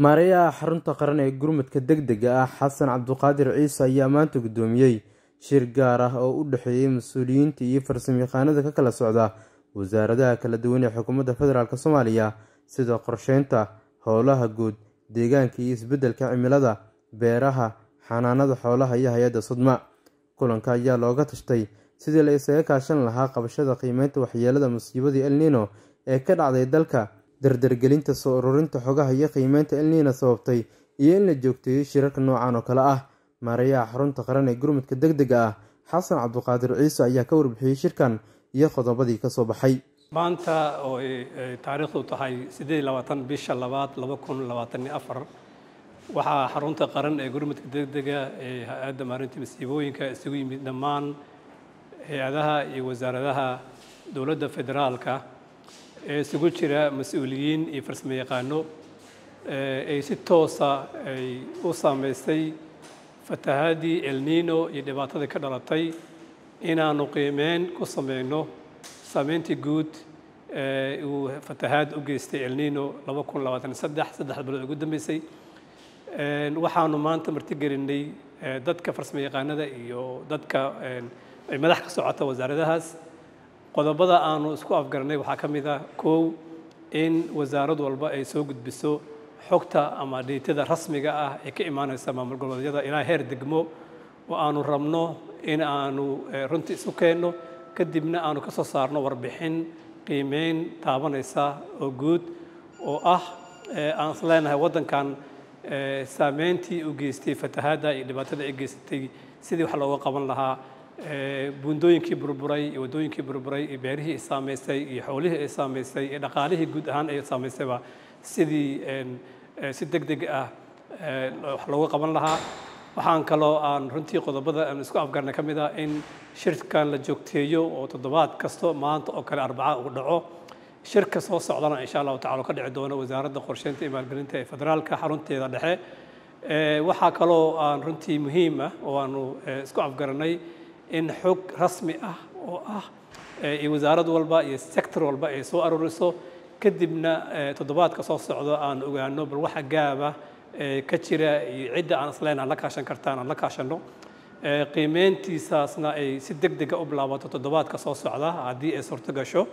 maareeyaha xarunta qaran ee gurmadka deg dega ah xasan cabduqaadir ciise ayaa maanta guddoomiyey shir gaar ah oo u dhexeeyey mas-uuliyiinta iyo farsamayaqaanada ka kala socda wasaaradaha kala duwan ee xukuumadda federaalk soomaaliya sida qorsheynta howlaha guud deegaanka iyo isbeddelka cimilada beeraha xanaanada xoolaha iyo hay-adda sudma kulanka ayaa looga tashtay sidii la isaga kaashan lahaa qabashada qiimeynta waxyeelada musiibadii elnino ee ka dhacday dalka dardargelinta soo ururinta xogaha iyo qiimeynta elnina sababtay iyo in la joogteeyo shirarka noocan oo kale ah maareeyaha xarunta qaran ee gurmudka deg dega ah xasan cabduqaadir ciise ayaa ka warbixiyey shirkan iyo qodobadii kasoo baxay maanta oo ay taariikhdu tahay siddeed labaatan bisha labaad laba kun labaatan iyo afar waxaa xarunta qaran ee gurmudka degdega ee hay-adda maarinta masiibooyinka isugu yimid dhammaan hay-adaha iyo wasaaradaha dowladda federaalka ee isugu jira mas-uuliyiin iyo farsamo yaqaano ay si toosa ay u saameystay fatahaadii elnino iyo dhibaatadii ka dhalatay inaanu qiimeyn ku sameyno saameyntii guud uu fatahaad u geystay elnino laba kun labaatan saddex saddex bilood ugu dambeysay waxaanu maanta martigelinay dadka farsamo yaqaanada iyo dadka ay madax ka socota wasaaradahaas qodobada aanu isku afgaranay waxaa ka mid ah kow in wasaarad walba ay soo gudbiso xogta ama dhiitada rasmiga ah ee ka imaanaysa maamul goboleedyada ilaa heer degmo oo aanu rabno in aanu runtii isu keenno kadibna aanu ka soo saarno warbixin qiimeyn taabanaysa oo guud oo ah aan is leenahay waddankan saameyntii u geystay fatahaadda iyo dhibaatada ay geysatay sidii wax looga qaban lahaa buundooyinkii burburay iyo waddooyinkii burburay iyo beerihii ay saamaysay iyo xoolihii ay saamaysay iyo dhaqaalihii guud ahaan ay saamaysayba sidii si deg deg ah wax looga qaban lahaa waxaan kaloo aan runtii qodobada aan isku afgarnay ka mid ah in shirkan la joogteeyo oo toddobaad kasto maanta oo kale arbaca uu dhaco shirka soo socdana insha allahu tacala ka dhici doono wasaaradda qorsheynta iyo maalgelinta ee federaalka xarunteeda dhexe waxaa kaloo aan runtii muhiim ah oo aanu isku afgaranay in xog rasmi ah oo ah iyo wasaarad walba iyo sector walba ay soo aruuriso kadibna toddobaadka soo socdo aan ogaano bal waxa gaaba ka jira iyo cidda aan isleyn aan la kaashan kartaan aan la kaashanno qiimeyntiisaasna ay si deg dega u bilaabato toddobaadka soo socda haddii ay suurto gasho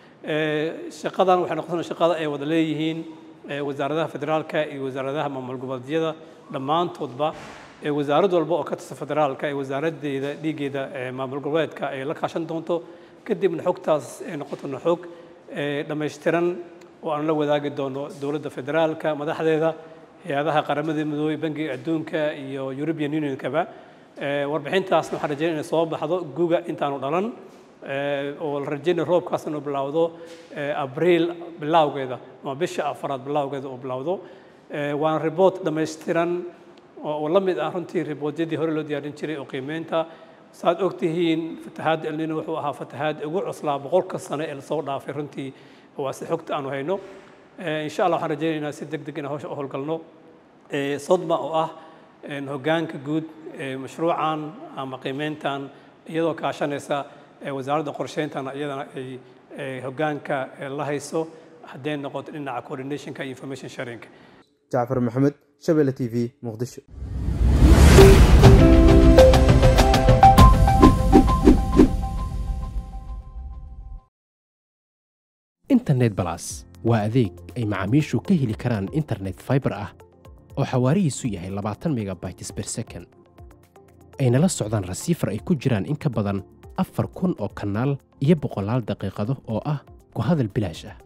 shaqadan waxay noqon shaqada ay wada leeyihiin wasaaradaha federaalka iyo wasaaradaha maamul goboleedyada dhammaantoodba wasaarad walba oo ka tirsan federaalka ee wasaaraddeeda dhiiggeeda maamul goboleedka ay la kaashan doonto kadibna xogtaas ay noqotona xog dhammaystiran oo aan la wadaagi doono dowladda federaalka madaxdeeda hay-adaha qaramada midoobey bangiga adduunka iyo european unionkaba warbixintaasna waxaan rajeynaya inay soo baxdo guga intaanu dhalan oo la rajeynaya roobkaas inuu bilowdo abriil bilowgeeda ama bisha afaraad bilowgeeda uu bilowdo waana report dhammaystiran oo la mid ah runtii riboodyadii hore loo diyaarin jiray oo qiimeynta saad og tihiin fatahaadda elnino wuxuu ahaa fatahaad ugu cuslaa boqolka sane ee lasoo dhaafay runtii waa si xogta aanu hayno insha allah waxaan rajeynaynaa si deg deg inaan hawsha u howlgalno sodma oo ah hoggaanka guud mashruucan ama qiimeyntan iyadoo kaashanaysa wasaaradda qorsheyntana iyadana ay hoggaanka la hayso hadday noqoto dhinaca coordinationka iyo information sharinka jacfar maxamed shabelle t v muqdisho internet balas waa adeeg ay macaamiishu ka heli karaan internet faibar ah oo xawaarihiisu yahay labaatan megabytes ber second ayna la socdaan rasiifar ay ku jiraan in ka badan afar kun oo kanaal iyo boqolaal daqiiqado oo ah ku hadal bilaash ah